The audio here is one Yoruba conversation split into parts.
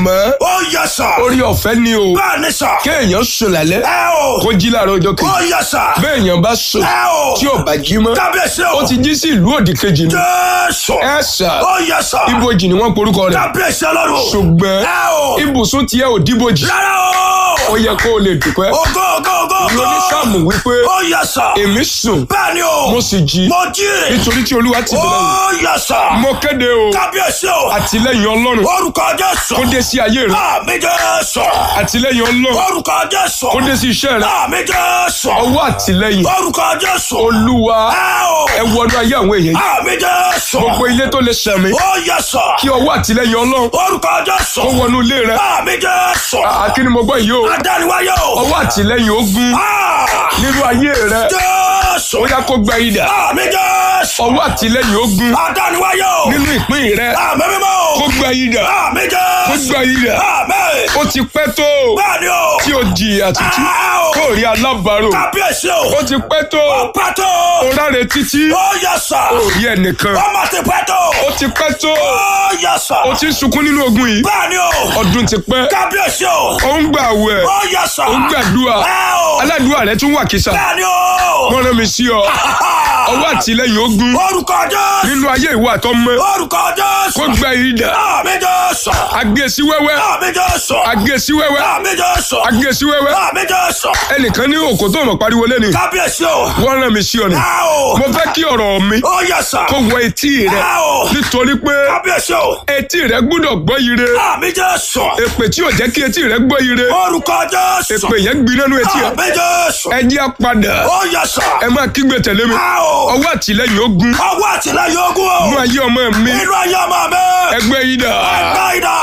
àmọ́ Ó yẹ sà. orí ọ̀fẹ́ ni o Bẹ́ẹ̀ ni sà. kéèyàn sùn lálẹ́ Ẹ o. kó jí láàárọ̀ ọjọ́ Ó kejì yẹ sà. béèyàn bá sùn Ẹ o. tí ò bá jí mọ́ Kábíyèsí o. ó ti jí sí ìlú òdì kejì ni Jésù. ẹ sà Ó yẹ sà. ibojì ni wọ́n porúkọ rẹ̀ Kábíyèsí ọlọ́run. ṣùgbọ́n Ẹ o. ibùsùn tiẹ̀ ò díbojì Rárá o. ó yẹ kó o lè dùpẹ́ Ògo ògo ògo ògo. lóní sáàmù wípé Ó yẹ sà. èmi sùn Bẹ́ẹ̀ ni o. mo sì jí Mo jí. nítorí tí olúwa ti bẹ̀rẹ̀ Ó yẹ sà. mo kéde o Kábíyèsí o. àtìlẹ́yìn ọlọ́run Orúkọ Jésù. kó dé sí ayé rẹ Àmì Jésù. àtìlẹ́yìn ọlọ́run Orúkọ Jésù. kó dé sí iṣẹ́ rẹ Àmì Jésù. ọwọ́ àtìlẹ́yìn Orúkọ Jésù. olúwa Ẹ o. ẹ wọnú ayé àwọn èèyàn yìí Àmì Jésù. gbogbo ilé tó lè sẹ̀mí Ó yẹ sà. kí ọwọ́ àtìlẹ́yìn ọlọ́run Orúkọ Jésù. kó wọnú ilé rẹ Àmì Jésù. àkíní mo gbọ́ yìí o Adániwáyé o. ọwọ́ àtìlẹ́yìn ogun Ah! nínú ayé rẹ Jésù. ó yá kó gba idà Àmì Jésù. ọwọ́ àtìlẹ́yìn ogun Adániwáyé o. nínú ìpín rẹ Àmì mímọ́ o. kó gba idà Àmì kó Jésù. gba idà Àmì. ó ti pẹ́ tó Bẹ́ẹ̀ni o. tí o jìyà títí Ah, o. kó rí alábàárò Kábíyèsí o. ó ti pẹ́ tó Pátó. o ráre títí Ó yẹ sà. ó rí ẹnìkan Ọmọ ti pátó. ó ti pẹ́ tó Ó yẹ sà. o ti ń sunkún nínú ogun yìí Bẹ́ẹ̀ni o. ọdún ti pẹ́ Kábíyèsí o. ó ń gbà wẹ̀ Ó yẹ sà. ó ń gbàdúrà Ẹ o. aládùúrà rẹ tún wà kísà Bẹ́ẹ̀ni o. wọ́n rán mi sí ọ ọwọ́ àtìlẹ́yìn ogun Orúkọ Jésù. nínú ayé ìwọ àtọmọ Orúkọ Jésù. kó gba idà Àmì Jésù. agbésí wẹ́wẹ́ Àmì Jésù. agbésí wẹ́wẹ́ Àmì Jésù. agbésí wẹ́wẹ́ Àmì Jésù. ẹnìkan ní òkò tó mọ̀ pariwo lẹ́ni Kábíyèsí o. wọ́n rán mi sí ọ ni Ẹ o. mo fẹ́ kí ọ̀rọ̀ mi Ó yẹ sà. kó wọ etí rẹ Ẹ o. nítorí pé Kábíyèsí o. etí rẹ gbúdọ̀ gbọ́ ire Àmì Jésù. èpè tí ò jẹ́ kí etí rẹ gbọ́ ire Orúkọ Jésù. èpè yẹn gbiná nínú etí rẹ Àmì Jésù. ẹ jẹ́ á padà Ó yẹ sà. ẹ máa kígbe tẹ̀lé mi Ẹ o. ọwọ́ àtìlẹ́yìn ogun Ọwọ́ àtìlẹ́yìn ogun o. mú ayé ọmọ mi Inú ayé ọmọ mi. ẹgbẹ́ yìí dà Ẹgbẹ́ ìdá.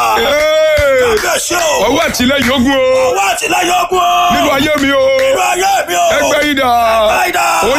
Ee, Kábíyèsí o. ọwọ́ àtìlẹ́yìn ogun o Ọwọ́ àtìlẹ́yìn ogun o. nínú ayé mi o Inú ayé mi o. ẹgbẹ́ yìí dà Ẹgbẹ́ ìdá.